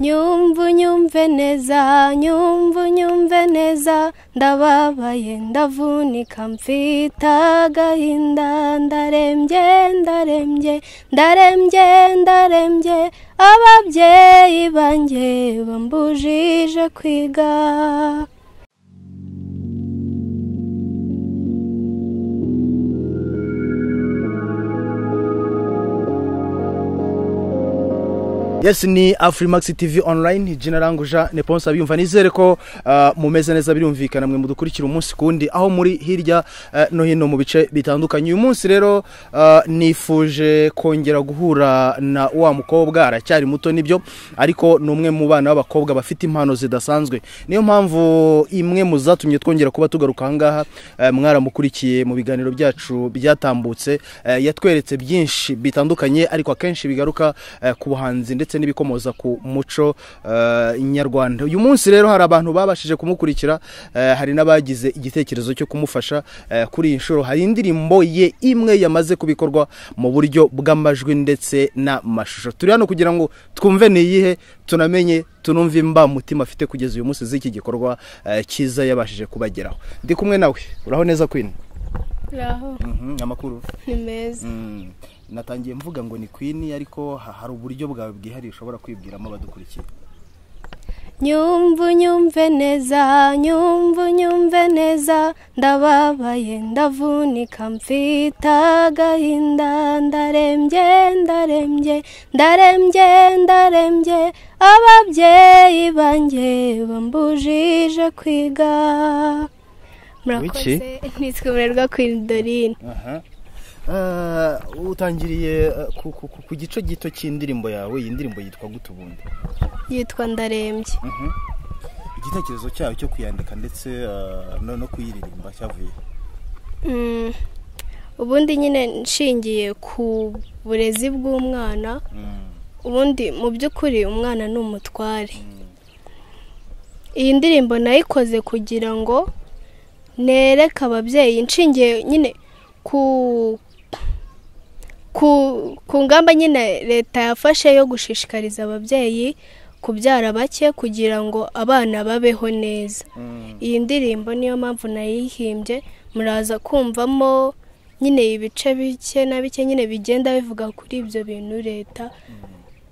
nyumva unyumve neza nyumva unyumve neza ndababaye ndavunika mfite agahinda ndarembye ndarembye ndarembye ndarembye ababyeyi banjye bambujije kwiga yes ni afurimax tv online jina ranguja neponsa biyumva nizere ko mumeze neza birumvikana mwe mudukurikira umunsi kundi aho muri hirya no hino mu bice bitandukanye uyu munsi rero nifuje kongera guhura na wa mukobwa aracyari muto nibyo ariko ni umwe mu bana b'abakobwa bafite impano zidasanzwe niyo mpamvu imwe mu zatumye twongera kuba tugaruka ahangaha mwaramukurikiye mu biganiro byacu byatambutse yatweretse byinshi bitandukanye ariko akenshi bigaruka ku buhanzi ndetse ndetse n'ibikomoza ku muco nyarwanda uyu munsi rero hari abantu babashije kumukurikira hari n'abagize igitekerezo cyo kumufasha kuri iyi nshuro hari indirimbo ye imwe yamaze kubikorwa mu buryo bw'amajwi ndetse n'amashusho turi hano kugira ngo twumve n'iyihe tunamenye tunumve imbamutima afite kugeza uyu munsi z'iki gikorwa cyiza yabashije kubageraho ndi kumwe nawe uraho neza kwini amakuru ni meza natangiye mvuga ngo ni kwini ariko hari uburyo bwawe bwihariye ushobora kwibwiramo abadukurikiye nyumva unyumve neza nyumva unyumve neza ndababaye ndavunika mfite agahinda ndarembye ndarembye ndarembye ndarembye ababyeyi banjye bambujije kwiga murakoze nitwe murerwa kwini dorine utangiriye ku gice gito cy'indirimbo yawe iyi ndirimbo yitwa ubundi yitwa ndarembye igitekerezo cyayo cyo kuyandika ndetse no kuyiririmba cyavuye ubundi nyine nshingiye ku burezi bw'umwana ubundi mu by'ukuri umwana ni umutware iyi ndirimbo nayikoze kugira ngo nereke ababyeyi nshingiye nyine ku ku ngamba nyine leta yafashe yo gushishikariza ababyeyi kubyara bake kugira ngo abana babeho neza iyi ndirimbo niyo mpamvu nayihimbye muraza kumvamo nyine ibice bike na bike nyine bigenda bivuga kuri ibyo bintu leta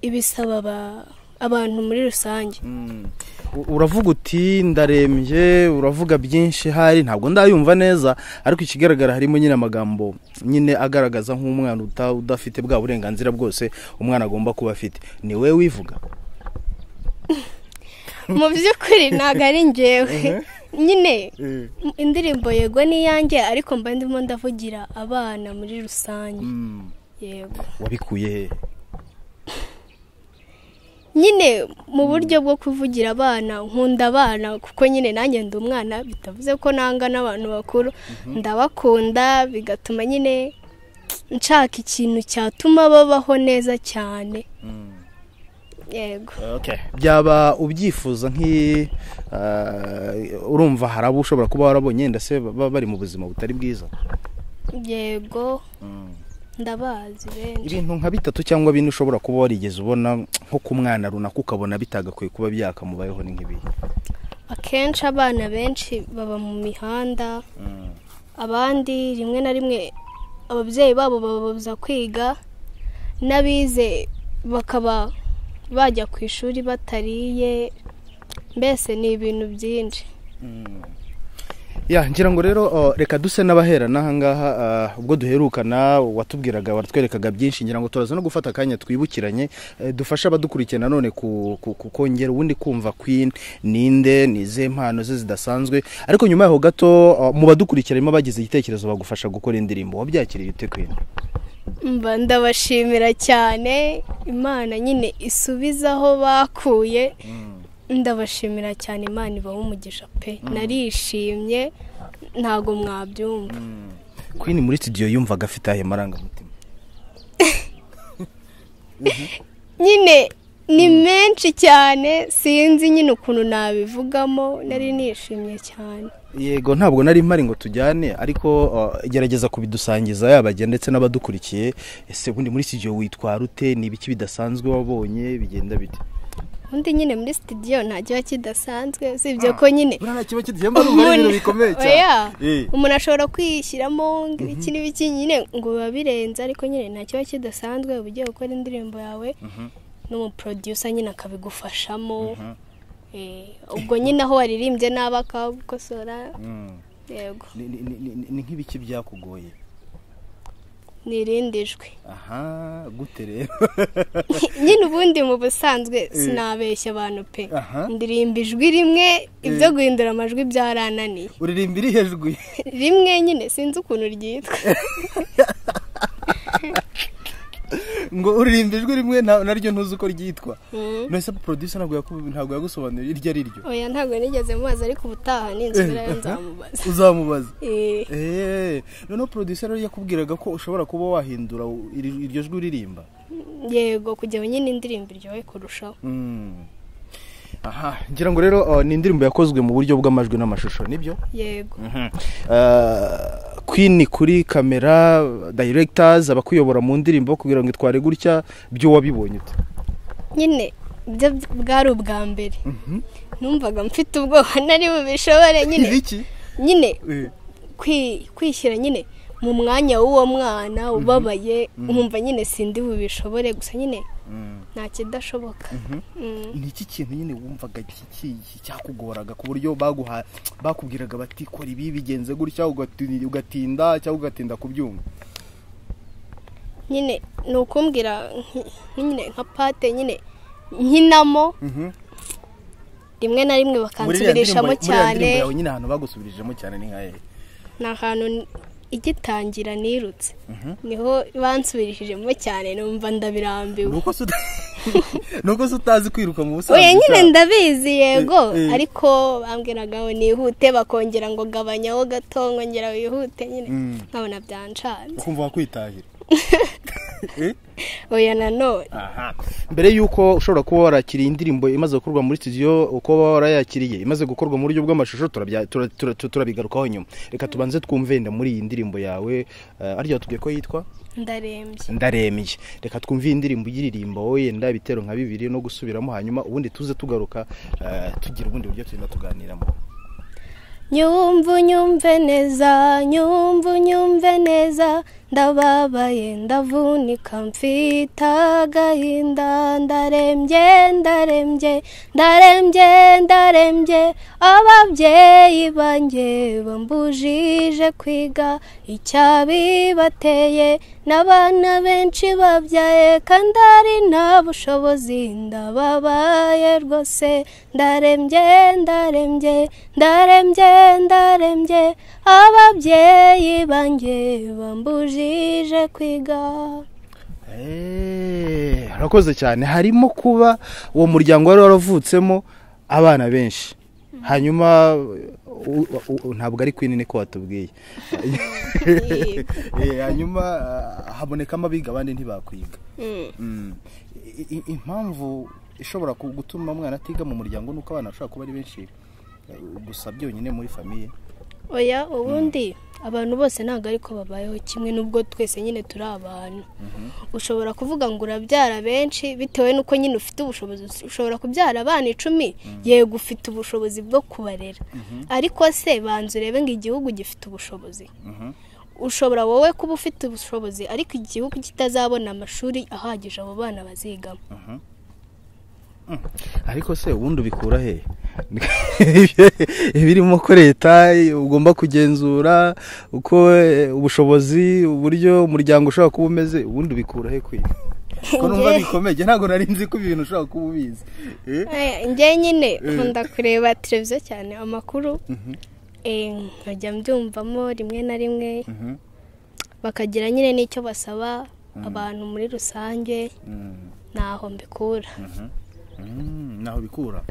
ibisaba abantu muri rusange uravuga uti ndarembye uravuga byinshi hari ntabwo ndayumva neza ariko ikigaragara harimo nyine amagambo nyine agaragaza nk'umwana udafite bwa burenganzira bwose umwana agomba kuba afite ni we wivuga mu by'ukuri ntabwo ari ngewe nyine indirimbo yego n'iyange ariko mba ndimo ndavugira abana muri rusange yego wabikuye he nyine mu buryo bwo kuvugira abana nkunda abana kuko nyine nanjye ndi umwana bitavuze ko nanga n'abantu bakuru ndabakunda bigatuma nyine nshaka ikintu cyatuma babaho neza cyane yego byaba ubyifuza nk'i urumva hari abo ushobora kuba warabonye wenda se baba bari mu buzima butari bwiza yego ndabazi benshi ibintu nka bitatu cyangwa bine ushobora kuba warigeze ubona nko ku mwana runaka ukabona bitagakwiye kuba byakamubayeho ni nk'ibihe akenshi abana benshi baba mu mihanda abandi rimwe na rimwe ababyeyi babo bababuza kwiga n'abize bakaba bajya ku ishuri batariye mbese ni ibintu byinshi ya ngira ngo rero reka duse n'abaherana ahangaha ubwo duherukana watubwiraga watwerekaga byinshi ngira ngo turaza no gufata akanya twibukiranye dufashe abadukurikiye nanone kongera ubundi kumva kwini ninde ni izihe mpano ze zidasanzwe ariko nyuma yaho gato mu badukurikira harimo abagize igitekerezo bagufasha gukora indirimbo wabyakiriye ute kwini mba ndabashimira cyane imana nyine isubiza aho bakuye ndabashimira cyane imana ibaha umugisha pe narishimye ntabwo mwabyumva kwini muri studio yumvaga afite aya marangamutima nyine ni menshi cyane sinzi nyine ukuntu nabivugamo nari nishimye cyane yego ntabwo nari mpari ngo tujyane ariko gerageza kubidusangiza yabagira ndetse n'abadukurikiye ese ubundi muri studio witwara ute ni ibiki bidasanzwe wabonye bigenda bite ubundi nyine muri sitidiyo nta kiba kidasanzwe usibye ko nyine buriya kiba kidihemba numva ari ibintu bikomeye cyane oya, Eh. umuntu ashobora kwishyiramo ngo ibiki n'ibiki nyine ngo biba birenze ariko nyine nta kiba kidasanzwe uba ugiye gukora indirimbo yawe n'umuproducer nyine akabigufashamo Eh, ubwo nyine aho waririmbye nabi akagukosora Mm. yego Ni- ni- ni- ni- ni nk'ibiki byakugoye ni irindi jwi aha gute rero nyine ubundi mu busanzwe sinabeshya abantu pe Aha. ndirimba ijwi rimwe ibyo guhindura amajwi byarananiye uririmba iri hejuru rimwe nyine sinzi ukuntu ryitwa ngo uririmba ijwi rimwe nta- naryo ntuzi uko ryitwa Mm. none se producer ntabwo yaku- ntabwo yagusobanuriye iryo ari ryo oya ntabwo nigeze mubaza ariko ubutaha ninzobera yo nzamubaza uzamubaza Eh, eee noneho producer rero yakubwiraga ko ushobora kuba wahindura iri- iryo jwi uririmba yego kugira ngo nyine indirimbo iryohe kurushaho Mm. aha ngira ngo rero uh, ni indirimbo yakozwe mu buryo bw'amajwi n'amashusho nibyo yego Uh, queen kuri kamera directors abakuyobora mu ndirimbo kugira ngo itware gutya byo wabibonye ute nyine ibyo bwari ubwa mbere numvaga mfite ubwoba nari bubishobore nyine ibiki nyine Eh, kwi- kwishyira nyine mu mwanya w'uwo mwana ubabaye nkumva nyine sindi bubishobore gusa nyine mm. nta kidashoboka Mm. ni iki kintu nyine wumvaga iki- iki- cyakugoraga ku buryo baguha bakubwiraga bati kora ibi bigenze gutya ugati- ugatinda cyangwa ugatinda kubyumva nyine ni ukumbwira nk- nyine nka pate nyine nkinamo Mhm. rimwe na rimwe muri iriya ndirimbo bakansubirishamo muri iriya cyane ndirimbo yawe nyine ahantu bagusubirijemo cyane ni nka hehe ni ahantu n- igitangira nirutse Mhm. niho bansubirishijemo cyane numva ndabirambiwe nuko se uta- nuko se utazi kwiruka mu busanzwe oya nyine sha. ndabizi yego Eh, eh. ariko bambwiraga ngo nihute bakongera ngo gabanyaho gato nkongera wihute nyine Mm. nkabona byanshanze ukumva wakwitahira Eh? oya nanone aha mbere y'uko ushobora kuba warakiriye indirimbo imaze gukorwa muri studio uko warayakiriye imaze gukorwa mu buryo bw'amashusho turabya- tura- tura- tura- turabigarukaho nyuma reka tubanze twumve wenda muri iyi ndirimbo yawe eh, arya watubwiye ko yitwa ndarembye ndarembye reka twumve iyi ndirimbo uyiririmba wowe yenda ibitero nka bibiri no gusubiramo hanyuma ubundi tuze tugaruka eh, tugira ubundi buryo tugenda tuganiramo nyumva unyumve neza nyumva unyumve neza ndababaye ndavunika mfite agahinda ndarembye ndarembye ndarembye ndarembye ababyeyi banjye bambujije kwiga icyabibateye n'abana benshi babyaye kandi ari nta bushobozi ndababaye rwose ndarembye ndarembye ndarembye ndarembye ababyeyi banjye bambujije kwiga Eh, harakoze cyane harimo kuba uwo muryango wari waravutsemo abana benshi hanyuma u- u- u- ntabwo ari kwinini ko watubwiye Eh, hanyuma ah, habonekamo abiga abandi ntibakwiga Mm. Mm. I- i- impamvu ishobora ku- gutuma umwana atiga mu muryango nuko abana bashobora kuba ari benshi eh, gusa byonyine muri famiye oya ubundi abantu bose ntabwo ariko babayeho kimwe n'ubwo twese nyine turi abantu ushobora kuvuga ngo urabyara benshi bitewe n'uko nyine ufite ubushobozi ushobora kubyara abana icumi yego ufite ubushobozi bwo kubarera ariko se banza urebe ngo igihugu gifite ubushobozi Mhm. ushobora wowe kuba ufite ubushobozi ariko igihugu kitazabona amashuri ahagije abo bana bazigamo ariko se ubundi ubikura he ibirimo ko leta ugomba kugenzura uko eh, ubushobozi uburyo umuryango ushobora kuba umeze ubundi ubikura he kwiga ko numva bikomeye ntabwo nari nzi ko ibintu ushobora kuba ubizi Eh? Eh, njye nyine nkunda kureba televiziyo cyane amakuru Eh, nkajya mbyumvamo rimwe na rimwe Mhm. bakagira nyine n'icyo basaba abantu muri rusange Mm. ntaho mbikura Mm, naho bikura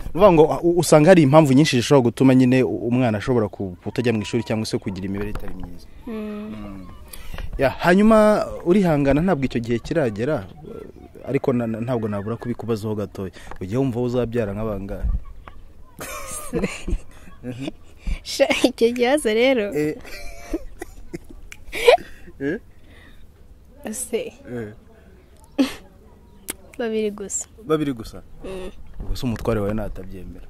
uvuga ngo u- usanga hari impamvu nyinshi zishobora gutuma nyine u- umwana ashobora ku- kutajya mu ishuri cyangwa se kugira imibereho itari myiza Mm. Ya, hanyuma urihangana ntabwo icyo gihe kiragera eh, ariko na- na- ntabwo nabura kubikubazaho gatoya ugiye wumva wowe uzabyara nk'abangahe Sha, icyo kibazo rero se babiri gusa babiri gusa Mm. ubwo se umutware wawe natabyemera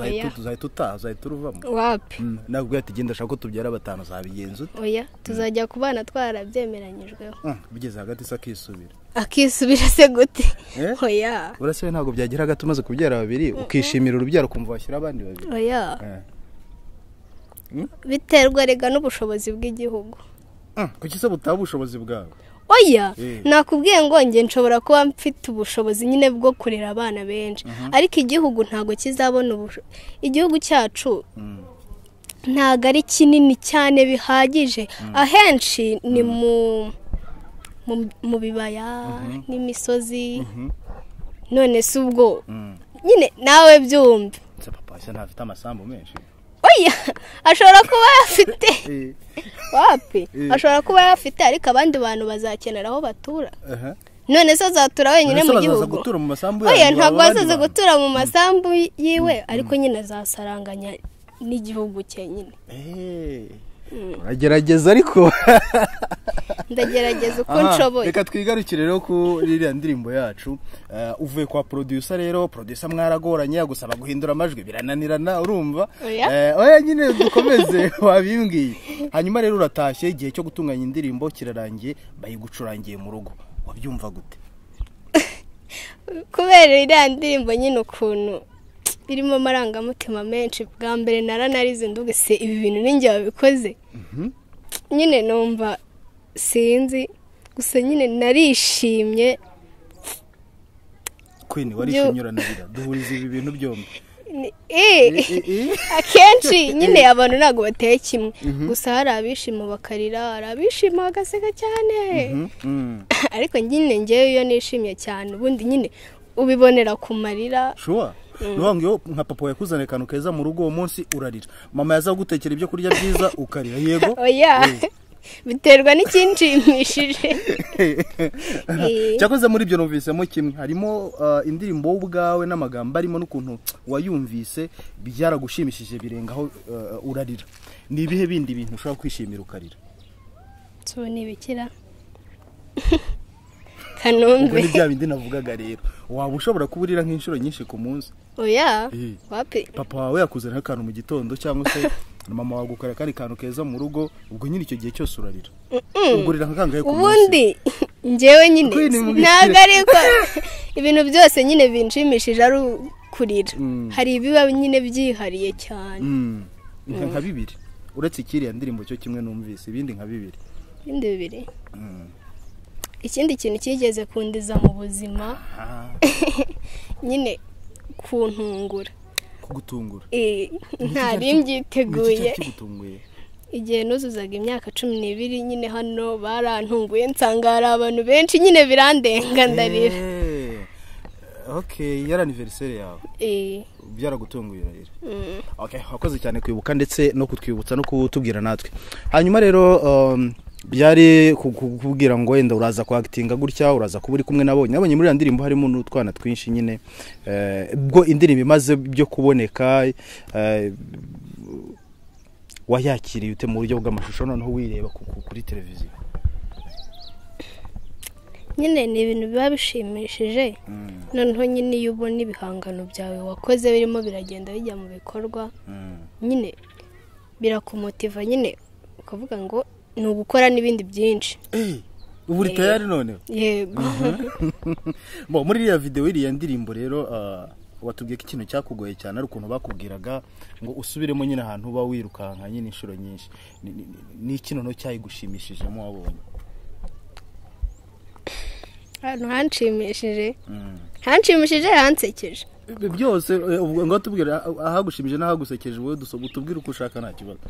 Oya. tuzahita utaha uzahita uruvamo wapi nabwo ati genda ashaka ko tubyara batanu zabigenza ute oya tuzajya ku bana twarabyemeranyijweho Mm, bigeze hagati se akisubira akisubira se gute Eh? oya urasebe ntabwo byagira hagati umaze kubyara babiri ukishimira urubyaro ukumva washyira abandi babiri oya Eh. biterwa rega n'ubushobozi bw'igihugu Mm, kuki se butaba ubushobozi bwawe oya Eh. nakubwiye ngo njye nshobora kuba mfite ubushobozi nyine bwo kurera abana benshi ariko igihugu ntabwo kizabona ubushobozi igihugu cyacu Mm. ntabwo ari kinini cyane bihagije ahenshi ni mu mu- mu bibaya n'imisozi none si ubwo Mm. nyine nawe byumve se papa se ntafite amasambu menshi oya ashobora kuba yafite Eh, wapi Eh. ashobora kuba yafite ariko abandi bantu bazakenera aho batura aha. none se azatura wenyine Mbese mu bazaza gihugu gutura mu masambu oya yanyu, ntabwo aba abandi bazaza bantu? gutura mu masambu yiwe ariko nyine azasaranganya n'igihugu cye nyine Eh, uragerageza ariko ndagerageza uko Aha, nshoboye reka twigarukire rero ku ririya ndirimbo yacu Eh, uvuye kwa producer rero producer mwaragoranye yagusaba guhindura amajwi birananirana urumva Oya. Eh, oya nyine dukomeze wabimbwiye hanyuma rero uratashye igihe cyo gutunganya indirimbo kirarangiye bayigucurangiye mu rugo wabyumva gute kubera iriya ndirimbo nyine ukuntu irimo amarangamutima menshi bwa mbere naranarize nduga se ibi bintu ninjye wabikoze nyine numva sinzi gusa nyine narishimye kwini Byo- warishimye uranarira duhuriza ibi bintu byombi Ni- eh. Eh, eh, eh. akenshi nyine abantu ntabwo bateye kimwe gusa hari abishima bakarira hari abishima bagaseka cyane Mhm, mm. ariko nyine ngewe iyo nishimye cyane ubundi nyine ubibonera ku marira shuwa niyo ngiyo nka papa yakuzaniye akantu keza mu rugo uwo munsi urarira mama yaza gutekera ibyo kurya byiza ukarira yego oya biterwa n'ikinshimishije Eh. cyakoze muri ibyo numvisemo kimwe harimo uh, indirimbo wowe ubwawe n'amagambo arimo n'ukuntu wayumvise byaragushimishije birenga aho uh, urarira ni ibihe bindi bintu ushobora kwishimira ukarira tuba ni ibikira ubwo kanombe ni bya bindi navugaga rero waba ushobora kuba urira nk'inshuro nyinshi ku munsi oya Eh. wapi papa wawe yakuzanira akantu mu gitondo cyangwa se mama wagukorera akandi kantu keza mu rugo ubwo nyine icyo gihe cyose urarira ubwo urira nka kangahe ku munsi ubundi ngewe nyine Kwini mu bikira. ntabwo ariko ibintu byose nyine binshimishije ari kurira Mm. hari ibiba nyine byihariye cyane Mm, nka nka bibiri uretse ikiriya ndirimbo cyo kimwe numvise ibindi nka bibiri ibindi bibiri Mm. ikindi kintu cyigeze kundiza mu buzima Ah, nyine kuntungura kugutungura Eh, ntari Ni iki mbyiteguye cyari kigutunguye igihe nuzuzaga imyaka cumi n'ibiri nyine hano barantunguye nsanga hari abantu benshi nyine birandenga ndarira Eh, okay yari anniversaire yawe Eh, byaragutunguye urarira mm. okay wakoze cyane kwibuka ndetse no kutwibutsa no kutubwira natwe hanyuma rero um, byari ku- ku- kukubwira ngo wenda uraza kwagitinga gutya uraza kuba uri kumwe nabonye nabonye muri iriya ndirimbo harimo n'utwana twinshi nyine eh, ubwo indirimbo imaze byo kuboneka eh, wayakiriye ute mu buryo bw'amashusho noneho wireba ku- ku- kuri televiziyo nyine ni ibintu biba bishimishije Mm, noneho nyine iyo ubona ibihangano byawe wakoze birimo biragenda bijya mu bikorwa mm. nyine birakumotiva nyine ukavuga ngo ni ugukora n'ibindi byinshi Eh, ubu uri tayari noneho yego Bo, muri iriya videwo iriya ndirimbo rero ah, watubwiye ko ikintu cyakugoye cyane ari ukuntu bakubwiraga ngo usubiremo nyine ahantu uba wirukanka nyine inshuro nyinshi Ni- ni- ni- ni iki noneho cyayigushimishijemo wabonye ahantu hanshimishije Mm. hanshimishije hansekeje Ibi byose eh, ubwo ngo tubwira ahagushimije n'ahagusekeje wowe dusoba utubwire uko ushaka nta kibazo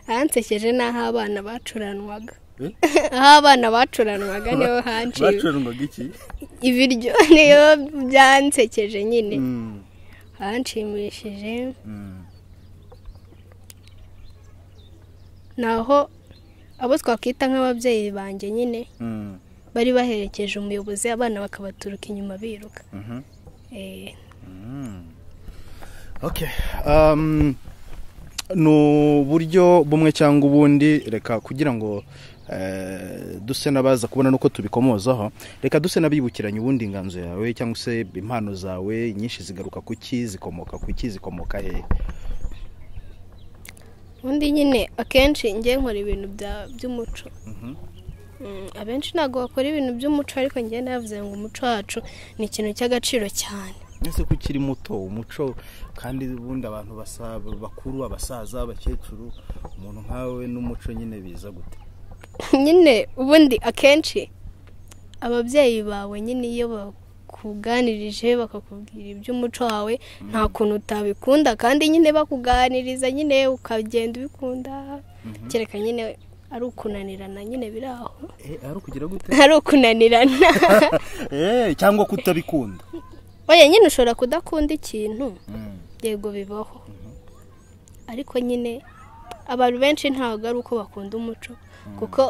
hansekeje ni aho abana bacuranwaga Eh? aho abana bacuranwaga niho hanshimishije bacuranga iki ibiryo niyo byansekeje nyine Mm, hanshimishije mm. naho abo twakwita nk'ababyeyi banjye nyine Mm, bari baherekeje umuyobozi abana bakabaturuka inyuma biruka mhm. Eh, Okay. Um, ni uburyo bumwe cyangwa ubundi reka kugira ngo duse n'abaza kubona n'uko tubikomozaho reka duse n'abibukiranye ubundi inganzo yawe cyangwa se impano zawe nyinshi zigaruka ku ki zikomoka ku ki zikomoka hehe ubundi nyine akenshi njye nkora ibintu by'umuco abenshi ntabwo bakora ibintu by'umuco ariko njye navuze ngo umuco wacu ni ikintu cy'agaciro cyane ese ko ukiri muto umuco kandi ubundi abantu bakuru abasaza abakecuru umuntu nkawe n'umuco nyine biza gute nyine ubundi akenshi ababyeyi bawe nyine iyo bakuganirije bakakubwira iby'umuco wawe nta kuntu utabikunda kandi nyine bakuganiriza nyine ukagenda ubikunda kereka nyine ari ukunanirana nyine biri aho ari ukugira gute ari ukunanirana cyangwa kutabikunda oya nyine ushobora kudakunda ikintu yego bibaho ariko nyine abantu benshi ntabwo ari uko bakunda umuco kuko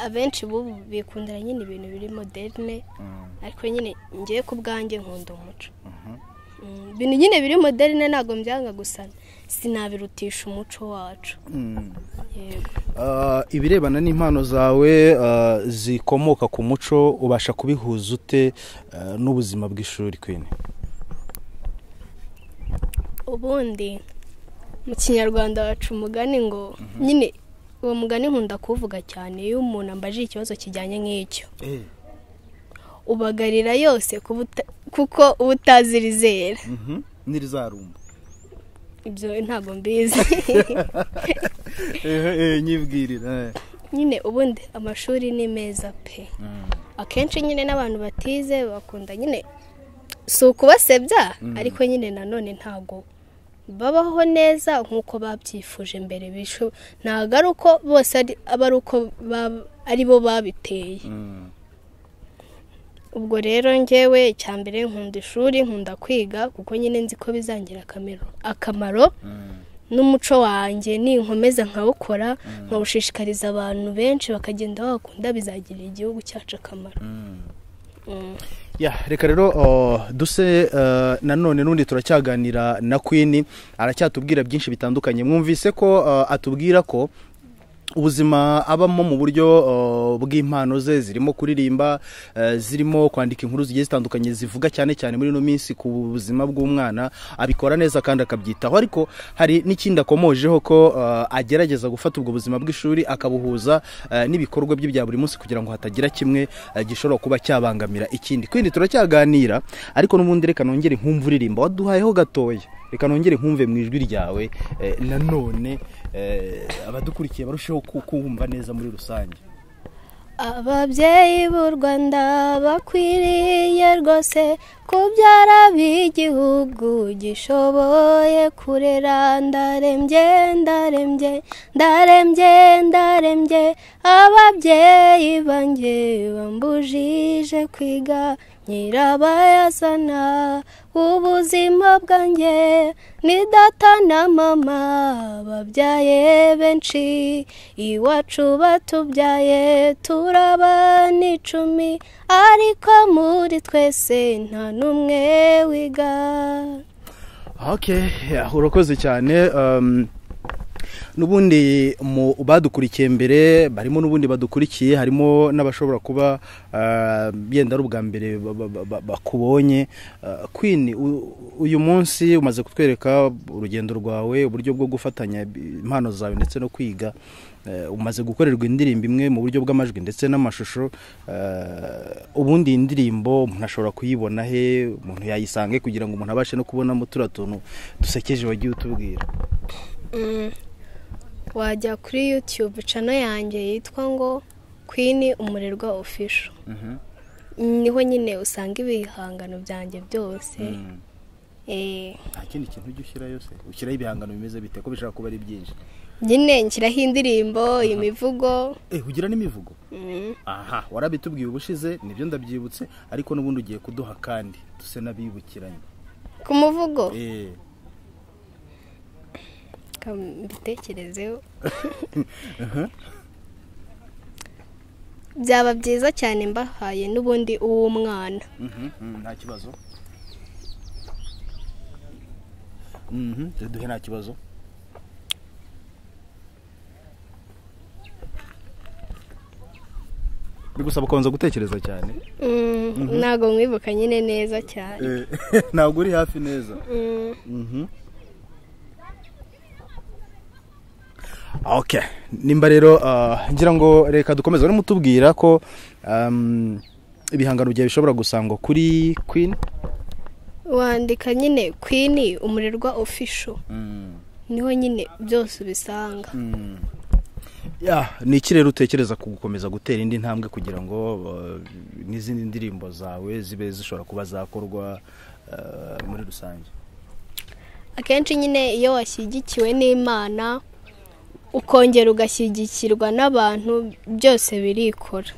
abenshi bubu bikundira nyine ibintu biri moderne ariko nyine ngiye ku bwanjye nkunda umuco ibintu nyine biri moderne ntabwo mbyanga gusana sinabirutisha umuco wacu ibirebana n'impano zawe zikomoka ku muco ubasha kubihuza ute n'ubuzima bw'ishuri kwine ubundi mu kinyarwanda baca umugani ngo nyine uwo mugani nkunda kuwuvuga cyane iyo umuntu ambajije ikibazo kijyanye nk'icyo ubagarira yose kuko uba utazirizera n'irizarumba ibyo ntabwo mbizi nyibwirira nyine ubundi amashuri ni meza pe akenshi nyine n'abantu batize bakunda nyine si ukubasebya ariko nyine nanone ntabwo babaho neza nk'uko babyifuje mbere bishu ntabwo ari uko bose aba ari uko ari bo babiteye ubwo rero ngewe icya mbere nkunda ishuri nkunda kwiga kuko nyine nzi ko bizangira akamaro n'umuco wanjye ninkomeza nkawukora nkawushishikariza abantu benshi bakagenda bawukunda bizagirira igihugu cyacu akamaro reka rero duse nanone n'undi turacyaganira na kwini aracyatubwira byinshi bitandukanye mwumvise ko atubwira ko ubuzima abamo mu buryo bw'impano ze zirimo kuririmba zirimo kwandika inkuru zigiye zitandukanye zivuga cyane cyane muri ino minsi ku buzima bw'umwana abikora neza kandi akabyitaho ariko hari n'ikindi akomojeho ko agerageza gufata ubwo buzima bw'ishuri akabuhuza n'ibikorwa bye bya buri munsi kugira ngo hatagira kimwe gishobora kuba cyabangamira ikindi kwindi turacyaganira ariko n'ubundi reka nongere nkumva uririmba waduhayeho gatoya reka nongere nkumve mu ijwi ryawe nanone abadukurikiye barusheho kuwumva neza muri rusange ababyeyi b'u rwanda bakwiriye rwose kubyara b'igihugu gishoboye kurera ndarembye ndarembye ndarembye ndarembye ababyeyi banjye bambujije kwiga nyirabayazana ubuzima bwanjye ni data na mama babyaye benshi iwacu batubyaye turaba n'icumi ariko muri twese nta n'umwe wiga urakoze cyane n'ubundi mu badukurikiye mbere barimo n'ubundi badukurikiye harimo n'abashobora kuba yenda ari ubwa mbere bakubonye kwini uyu munsi umaze kutwereka urugendo rwawe uburyo bwo gufatanya impano zawe ndetse no kwiga umaze gukorerwa indirimbo imwe mu buryo bw'amajwi ndetse n'amashusho ubundi iyi ndirimbo umuntu ashobora kuyibona he umuntu yayisange kugira ngo umuntu abashe no kubonamo turiya tuntu dusekeje wagiye utubwira wajya kuri yutube cano yanjye yitwa ngo kwini umurerwa ofisho niho nyine usanga ibihangano byanjye byose nta kindi kintu ujya ushyirayo se ushyiraho ibihangano bimeze bite ko bishobora kuba ari byinshi nyine nshyiraho indirimbo imivugo ugira n'imivugo aha warabitubwiye ubushize nibyo ndabyibutse ariko n'ubundi ugiye kuduha kandi duse n'abibukiranye ku muvugo mbitekerezeho byaba byiza cyane mbahaye n'ubundi uw'umwana nta kibazo duhe nta kibazo bigusaba kubanza gutekereza cyane ntabwo mwibuka nyine neza cyane ntabwo uri hafi neza Mm, okay nimba rero ah, ngira ngo reka dukomeze urimo utubwira ko um, ibihangano byawe bishobora gusangwa kuri queen wandika nyine kwini umurirwa ofisho niho nyine byose ubisanga Ya, ni iki rero utekereza ku gukomeza gutera indi ntambwe kugira ngo uh, n'izindi ndirimbo zawe zibe zishobora kuba zakorwa uh, muri rusange akenshi nyine iyo washyigikiwe n'imana ukongera ugashyigikirwa n'abantu byose birikora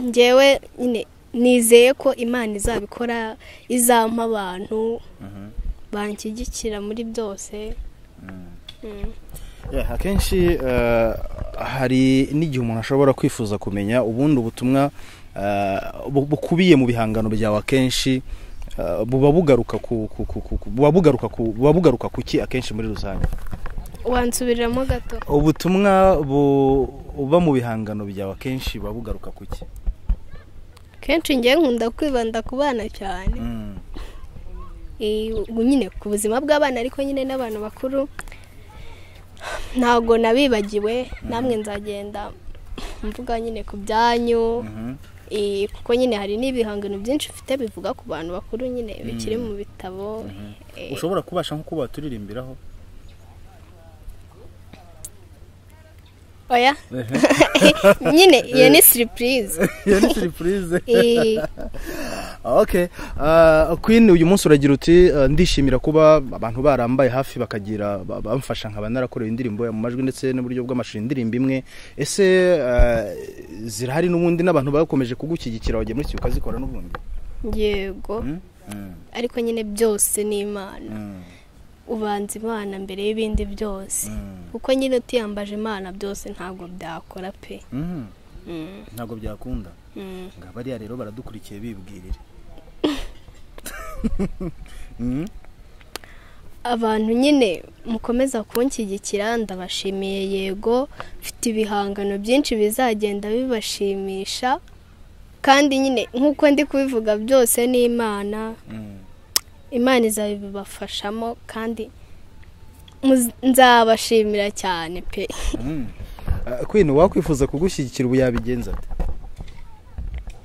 ngewe nyine nizeye ko imana izabikora izampa abantu banshyigikira muri byose Mm. Yeah, akenshi eh, hari n'igihe umuntu ashobora kwifuza kumenya ubundi ubutumwa eh, bu- bukubiye mu bihangano byawe akenshi eh, buba bugaruka ku ku- ku- ku- ku- buba bugaruka ku- buba bugaruka ku ki akenshi muri rusange wansubiriramo gato ubutumwa bu- buba mu bihangano byawe akenshi buba bugaruka ku ki kenshi ngewe nkunda kwibanda ku bana cyane Mm. Eh, ubu nyine ku buzima bw'abana ariko nyine n'abantu bakuru ntabwo nabibagiwe namwe nzagenda mvuga nyine ku byanyu Mhm. Eh, kuko nyine hari n'ibihangano byinshi mfite bivuga ku bantu bakuru nyine bikiri mu bitabo Eh, ushobora kubasha nko kuba turirimbiraho oya nyine iyo ni siripurize iyo ni surprise Eh, okay uh, queen uyu munsi uragira uti uh, ndishimira kuba abantu barambaye hafi bakagira ba- bamfasha nkaba narakorewe indirimbo ya mu majwi ndetse n'uburyo bw'amashusho indirimbo imwe ese uh, zirahari n'ubundi n'abantu bakomeje kugushyigikira wagiye muri iki ukazikora n'ubundi yego ariko nyine byose ni imana ubanza imana mbere y'ibindi byose kuko nyine utiyambaje imana byose ntabwo byakora pe Mm, ntabwo byakunda mm. ngo bariya rero baradukurikiye bibwirire abantu nyine mukomeza kunshyigikira ndabashimiye yego mfite ibihangano byinshi bizagenda bibashimisha kandi nyine nk'uko ndi kubivuga byose ni imana imana izabibafashamo kandi muz- nzabashimira cyane pe queen uwakwifuza kugushyigikira ubu yabigenza ate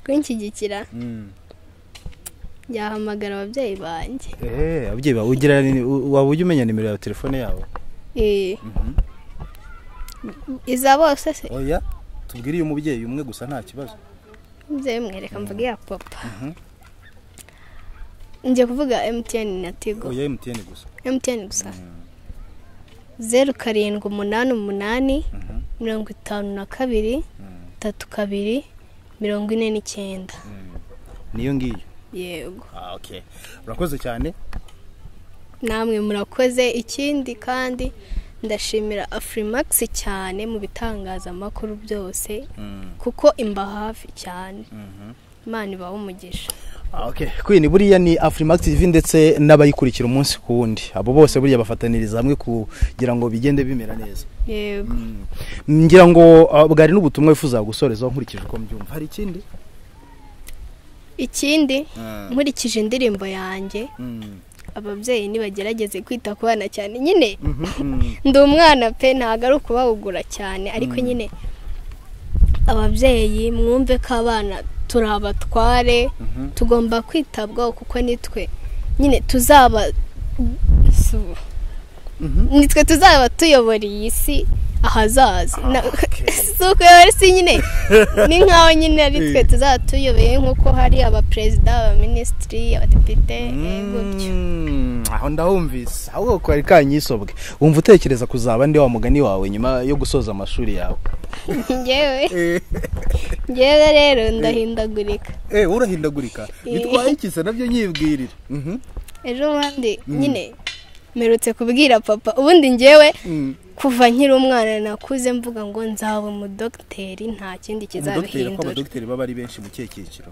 kunshyigikira yahamagara ababyeyi banjye Eh, ababyeyi bawe ugira nini? U- waba ujya umenya nimero ya telefone yabo Eh. iza bose se oya tubwire uyu mubyeyi umwe gusa nta kibazo mubyeyi mwereka mvuga iya papa njya kuvuga emutiyeni na tigo oya emutiyeni gusa emutiyeni gusa zeru karindwi umunani umunani Mhm. mirongo itanu na kabiri tatu kabiri mirongo ine n'icyenda niyo ngiyo yego ah, okay. urakoze cyane namwe murakoze ikindi kandi ndashimira afurimagisi cyane mu bitangazamakuru byose kuko imba hafi cyane imana ibahe umugisha Ah, okay. queen buriya ni afrimax tv ndetse n'abayikurikira umunsi ku wundi abo bose buriya bafataniriza hamwe kugira ngo bigende bimera neza yego ngira ngo ah, bwari n'ubutumwa wifuza gusorezaho nkurikije uko mbyumva hari ikindi ikindi nkurikije indirimbo yanjye Mm. ababyeyi ntibagerageze kwita ku bana cyane nyine Mhm, mm. ndi umwana pe ntabwo ari ukubahugura cyane ariko nyine ababyeyi mwumve ko abana turi abatware Mhm. tugomba kwitabwaho kuko nitwe nyine tuzaba su- Mhm. nitwe tuzaba tuyobora iyi si ahazaza Na- okay. si ukuyobora isi nyine ni nk'aho nyine ari twe tuzaba tuyoboye nk'uko hari abaperezida abaminisitiri abadepite eh, gutyo Mm, aho ndahumvise ahubwo kari kanyisobwe wumva utekereza kuzaba ndi wa mugani wawe nyuma yo gusoza amashuri yawe ngewe ngewe rero ndahindagurika eh urahindagurika Bitwaye iki nabyo nyibwirira ejo bundi nyine mperutse kubwira papa ubundi ngewe kuva nkiri umwana nakuze mvuga ngo nzaba umudogiteri nta kindi umudogiteri ko kizabihindura abadogiteri baba ari benshi mu kihe cyiciro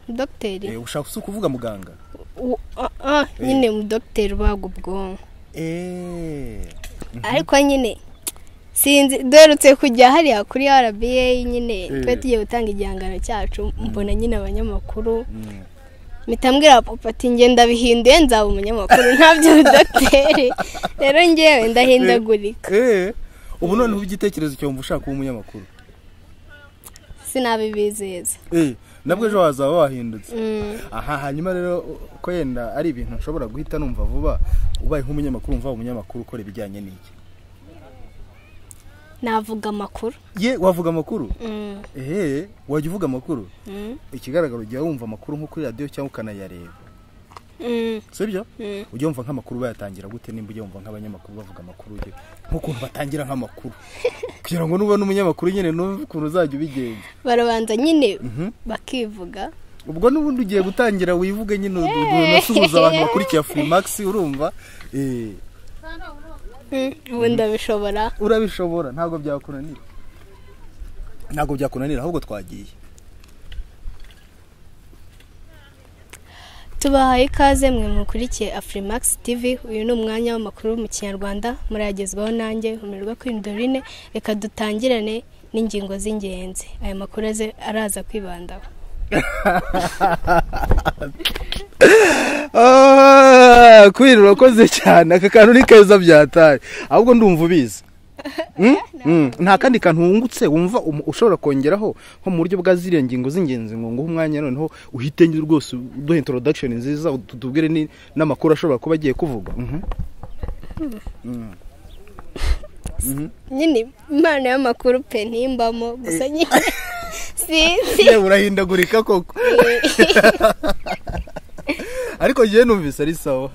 dogiteri Eh, ushaka si ukuvuga muganga u- ah, ah, nyine umudogiteri ubaga ubwonko eh ariko nyine sinzi duherutse kujya hariya kuri rba nyine Eh. twe tugiye gutanga igihangano cyacu mbona nyine abanyamakuru mpita mbwira papa ati njye ndabihinduye nzaba umunyamakuru ntabyo dogiteri rero ngewe ndahindagurika Eh, ubu noneho igitekerezo cyumva ushaka kuba umunyamakuru sinabibizeza Eh, nabwo ejo wazaba wahindutse Mm. aha hanyuma rero ko yenda ari ibintu nshobora guhita numva vuba ubaye nk'umunyamakuru umva umunyamakuru ukora ibijyanye n'iki navuga amakuru ye wavuga amakuru Mm, ehe wajya uvuga amakuru mm, ikigaragara ujya wumva amakuru nko kuri radiyo cyangwa ukanayareba mm, sibyo mm. ujya wumva nk'amakuru bayatangira gute nimba ujya wumva nk'abanyamakuru bavuga amakuru ujye nk'ukuntu batangira nk'amakuru kugira ngo nubona umunyamakuru nyine n'ukuntu ukuntu uzajya ubigenza barabanza nyine Mhm. bakivuga ubwo n'ubundi ugiye gutangira wivuge nyine unasuhuza abantu bakurikiye furimakisi urumva Eh, Mm, ubu ndabishobora urabishobora ntabwo byakunanira ntabwo byakunanira ahubwo twagiye tubahaye ikaze mwe mukurikiye afurimax tv uyu ni umwanya w'amakuru mu kinyarwanda murayagezwaho nanjye umirwa kuri dorine reka dutangirane n'ingingo z'ingenzi aya makuru aze araza kwibandaho Ah, kwiri urakoze cyane aka kantu ni keza byatari ahubwo ndumva ubizi Mm? Mm. nta kandi kantu wungutse wumva umu- ushobora kongeraho nko mu buryo bwa ziriya ngingo z'ingenzi ngo nguhe umwanya noneho uhite njye rwose uduhe introduction nziza utu- tubwire ni- n'amakuru ashobora kuba agiye kuvuga Mhm. Mm. Mhm. nyine impano y'amakuru pe ntimbamo gusa nyine sinzi yewe urahindagurika koko ariko njyewe numvise ari sawa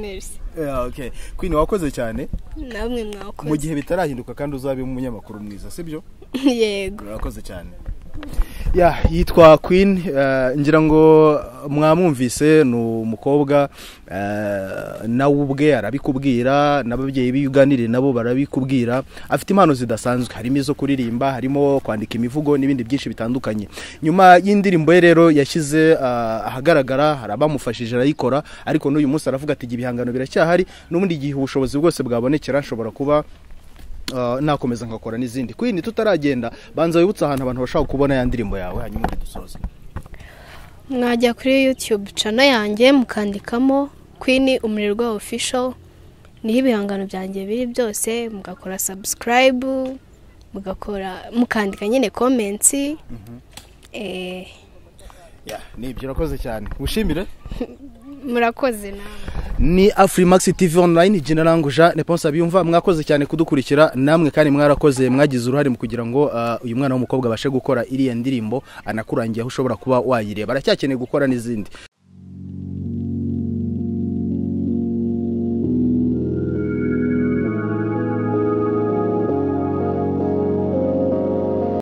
Merci. Eh, okay kwini wakoze cyane namwe mu mwakoze gihe bitarahinduka kandi uzabe umunyamakuru mwiza sibyo yego urakoze cyane ya yitwa queen eh, ngira ngo mwamwumvise ni umukobwa eh, nawe ubwe arabikubwira n'ababyeyi biwe uganiriye nabo barabikubwira afite impano zidasanzwe harimo izo kuririmba harimo kwandika imivugo n'ibindi byinshi bitandukanye nyuma y'indirimbo ye rero yashyize eh, ahagaragara hari abamufashije arayikora ariko n'uyu munsi aravuga ati ibihangano biracyahari n'ubundi igihe ubushobozi bwose bwabonekera nshobora kuba Uh, nakomeza nkakora n'izindi kwini tutaragenda banza wibutse ahantu abantu bashaka kubona ya ndirimbo yawe hanyuma dusoze mwajya kuri yutube cana yanjye mukandikamo kwini umurirwa official niho ibihangano byanjye biri byose mugakora subscribe mugakora mukandika nyine comments eh, nibyo urakoze cyane wishimire murakoze namwe ni afurimax tv online jina rangu jean neponse abiyumva mwakoze cyane kudukurikira namwe kandi mwarakoze mwagize uruhare mu kugira ngo uh, uyu mwana w'umukobwa abashe gukora iriya ndirimbo anakurangiye aho ushobora kuba wayireba aracyakeneye gukora n'izindi